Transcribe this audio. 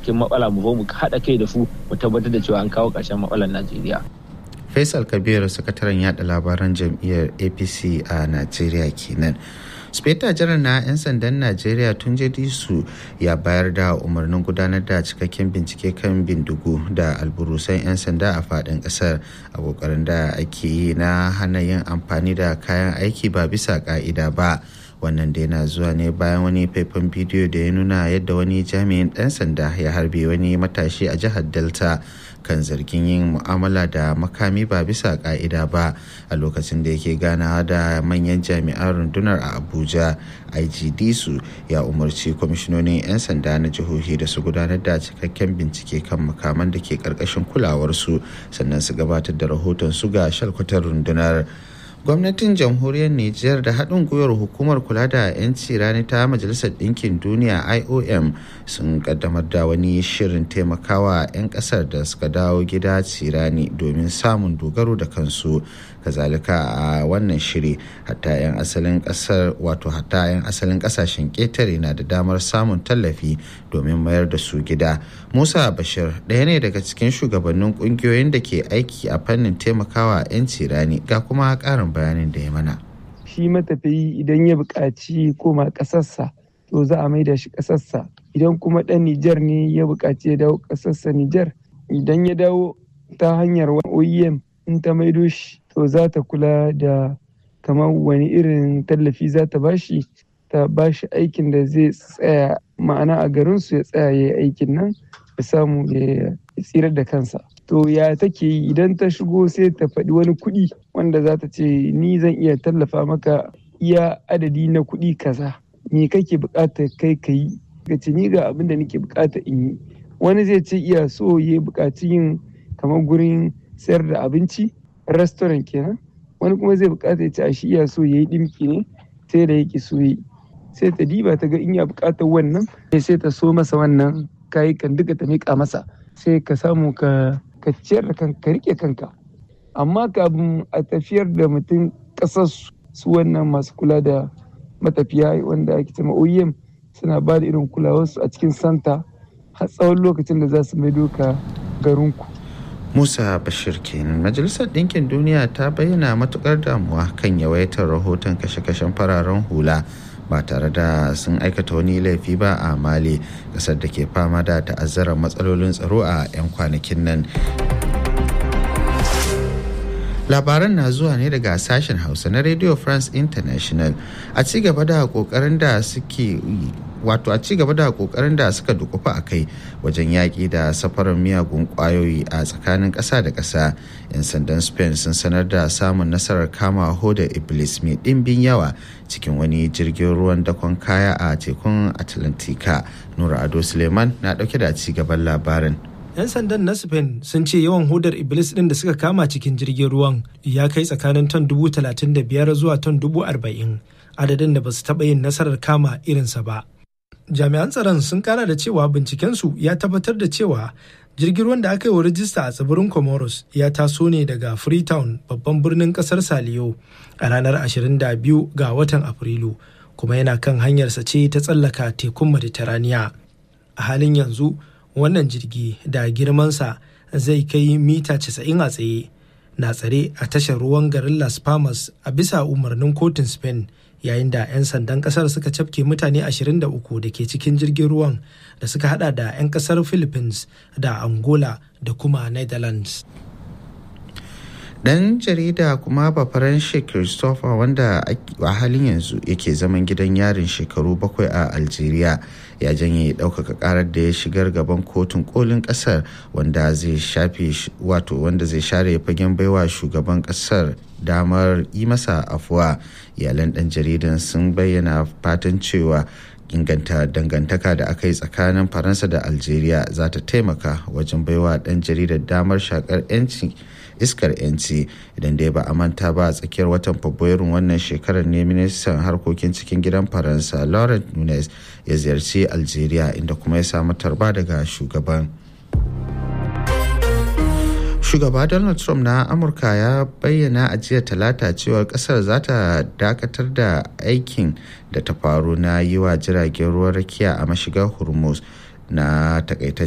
cikin matsala mu zo mu haɗa kai da su mu tabbatar da cewa an kawo ƙarshen matsalar najeriya faisal kabir sakataren yada labaran jam'iyyar apc a najeriya kenan speta janar na 'yan sandan najeriya tun su ya bayar da umarnin gudanar da cikakken bincike kan bindigu da alburusan 'yan sanda a fadin kasar a kokarin da ake yi na hana yin amfani da kayan aiki ba bisa ka'ida ba wannan da yana zuwa ne bayan wani faifan bidiyo da ya nuna yadda wani jami'in ɗan sanda ya harbe wani matashi a jihar delta kan zargin yin mu'amala da makami ba bisa ka'ida ba a lokacin da yake ganawa da manyan jami'an rundunar a abuja igd su ya umarci kwamishinonin 'yan sanda na jihohi da su gudanar da cikakken bincike kan makaman da ke karkashin kulawarsu sannan su gabatar da rahoton su ga shalkwatar rundunar gwamnatin jamhuriyar nijar da haɗin gwiwar hukumar kula da 'yanci rani ta majalisar ɗinkin duniya iom sun kaddamar da wani shirin taimakawa 'yan ƙasar da suka dawo gida cirani domin samun dogaro da kansu kazalika a wannan shiri hatta 'yan asalin ƙasar wato hatta 'yan asalin ƙasashen ƙetare na da damar samun tallafi domin mayar da su gida musa bashir ɗaya ne daga cikin shugabannin ƙungiyoyin da ke aiki a fannin taimakawa 'yan cirani ga kuma ƙarin bayanin da ya mana. Shi matafiyi idan ya buƙaci koma ƙasarsa to za a maida shi ƙasarsa. Idan kuma ɗan Nijar ne ya buƙaci ya dawo ƙasarsa Nijar idan ya dawo ta hanyar OEM in ta maido shi to za ta kula da kamar wani irin tallafi za ta bashi ta bashi aikin da zai tsaya ma'ana a garinsu ya tsaya ya yi aikin nan ya samu ya tsirar da kansa. to ya take yi idan ta shigo sai ta faɗi wani kuɗi wanda za ta ce ni zan iya tallafa maka iya adadi na kuɗi kaza me kake buƙata kai ka yi ka ce ni ga abin da nake buƙata in yi wani zai ce iya so ya buƙaci yin kamar gurin sayar da abinci restaurant kenan wani kuma zai buƙata ya ce a shi iya so ya yi ɗimki ne sai da yake so yi sai ta diba ta ga in ya buƙatar wannan sai ta so masa wannan kayakan duka ta miƙa masa sai ka samu ka ka ciyar da kanka ka rike kanka amma kafin a tafiyar da mutum ƙasar su wannan masu kula da matafiya wanda ake cewa OEM suna ba da irin kulawarsu a cikin santa har tsawon lokacin da za su mai doka garinku. Musa Bashir kenan Majalisar Ɗinkin Duniya ta bayyana matukar damuwa kan yawaitar rahoton kashe-kashen fararen hula ba tare da sun aikata wani laifi ba a mali kasar da ke fama da ta'azzarar matsalolin tsaro a 'yan kwanakin nan labaran na zuwa ne daga sashen hausa na radio france international a ci gaba da kokarin da suke wato a ci gaba da kokarin da suka dukufa a kai wajen yaƙi da safarar miyagun ƙwayoyi a tsakanin ƙasa da ƙasa 'yan sandan spain sun sanar da samun nasarar kama hoda iblis mai ɗimbin yawa cikin wani jirgin ruwan dakon kaya a tekun atlantika nura ado suleiman na ɗauke da ci gaban labarin 'yan sandan na spain sun ce yawan hudar iblis din da suka kama cikin jirgin ruwan ya kai tsakanin ton dubu talatin da biyar zuwa ton dubu arba'in adadin da ba su taɓa yin nasarar kama irinsa ba jami'an tsaron sun kara da cewa bincikensu ya tabbatar da cewa jirgin ruwan da aka yi wa rijista a tsibirin comoros ya taso ne daga freetown babban birnin kasar saliyo a ranar 22 ga watan afrilu kuma yana kan hanyarsa ce ta tsallaka tekun mediterania a halin yanzu wannan jirgi da girmansa zai kai mita 90 a tsaye na tsare a tashar ruwan garin las palmas a bisa umarnin kotun spain yayin da 'yan sandan kasar suka cafke mutane 23 da ke cikin jirgin ruwan da suka hada da 'yan kasar philippines da angola da kuma netherlands dan jarida kuma bafaranshi christopher wanda a halin yanzu yake zaman gidan yarin shekaru bakwai a algeria ya janye ɗaukaka karar da ya shigar gaban kotun kolin ƙasar wanda zai shafe wato wanda zai share fagen baiwa shugaban ƙasar damar yi masa afuwa iyalan ɗan jaridan sun bayyana fatan cewa inganta dangantaka da aka yi tsakanin faransa da algeria za ta taimaka wajen baiwa ɗan jaridar damar shakar 'yanci iskar 'yanci idan dai ba a manta ba a tsakiyar watan fabrairun wannan shekarar ne ministan harkokin cikin gidan faransa laurent nunes ya ziyarci algeria inda kuma ya samu tarba daga shugaban shugaba donald trump na amurka ya bayyana a jiya talata cewa kasar za ta dakatar da aikin da ta faru na yi wa jiragen ruwan rakiya a mashigar hormuz na takaita